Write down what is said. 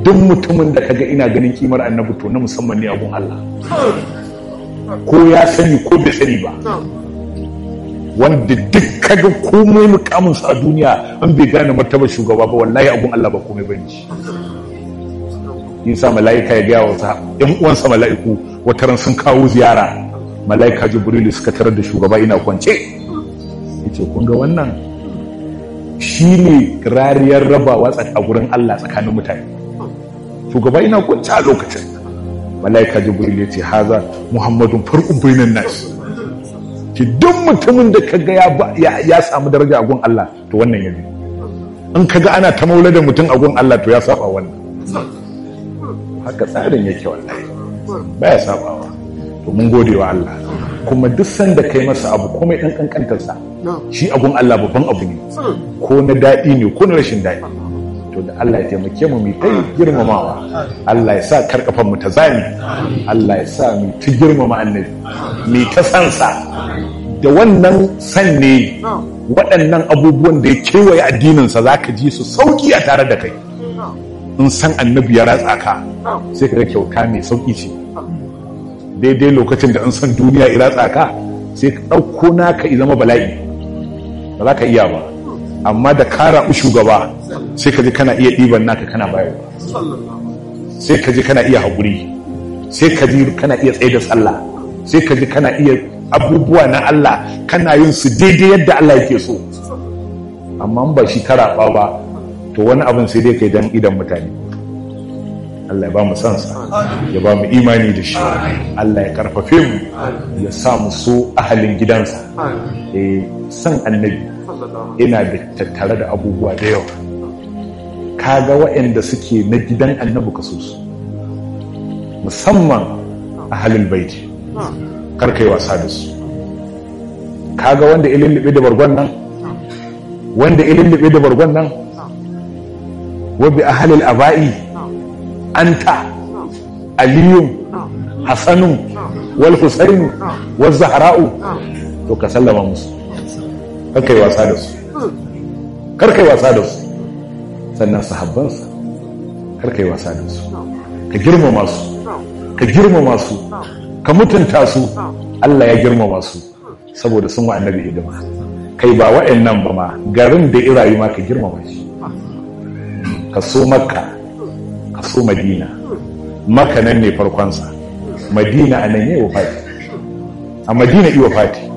duk mutumin da kaga ina ganin kimar annabi to na musamman ne abun Allah ko ya sani ko bai sani ba wanda duk kaga komai mukamin sa a duniya an bai gane martaba shugaba ba wallahi abun Allah ba komai bane shi yasa mala'ika ya gaya wa ɗan uwansa mala'iku wataran sun kawo ziyara mala'ika jibrilu suka tarar da shugaba ina kwance yace kun ga wannan shine rariyar rabawa a gurin Allah tsakanin mutane shugaba ina kwance a lokacin mala'ika jibrilu yace haza muhammadun farqun bainan nas ki duk mutumin da kaga ya ya samu daraja a gun Allah to wannan yabi in kaga ana ta maulada mutum a gun Allah to ya saba wannan haka tsarin yake wallahi baya sabawa to mun gode wa Allah kuma duk sanda kai masa abu komai dan kankantarsa shi abun Allah babban abu ne ko na daɗi ne ko na rashin daɗi to da Allah ya taimake mu mu kai girmamawa Allah ya sa karkafan mu ta zami Allah ya sa mu ta girmama annabi mu ta sansa da wannan san ne waɗannan abubuwan da ya kewaye addininsa za ka ji su sauki a tare da kai in san annabi ya ratsa ka sai ka ga kyauta mai sauki ce daidai lokacin da in san duniya ya ratsa ka sai ka ɗauko naka i zama bala'i ba za ka iya ba amma da ka raɓi shugaba sai ka ji kana iya ɗiban naka kana bayarwa sai ka ji kana iya haƙuri sai ka ji kana iya tsaye da sallah sai ka ji kana iya abubuwa na Allah kana yin su daidai yadda Allah yake so amma ba shi ka raɓa ba to wani abin sai dai kai dan idan mutane Allah ya ba mu sansa ya ba mu imani da shi Allah ya karfafe mu ya sa mu so ahalin gidansa eh san annabi ina da tattare da abubuwa da yawa kaga waɗanda suke na gidan annabi ka so su musamman ahalin baiti karkai wasa da su kaga wanda ilin libe da bargon nan wanda ilin libe da bargon nan wabi a halil aba'i anta aliyun hasanun wal husainu wal zahra'u to ka sallama musu karkai wasa da su karkai wasa da su sannan sahabbansa karkai wasa da su ka girmama su ka girmama su ka mutunta su Allah ya girmama su saboda sun wa annabi hidima kai ba wa'annan ba ma garin da irayu ma ka girmama shi ka so makka ka so madina maka nan ne farkonsa madina a nan yi wafati a madina yi wafati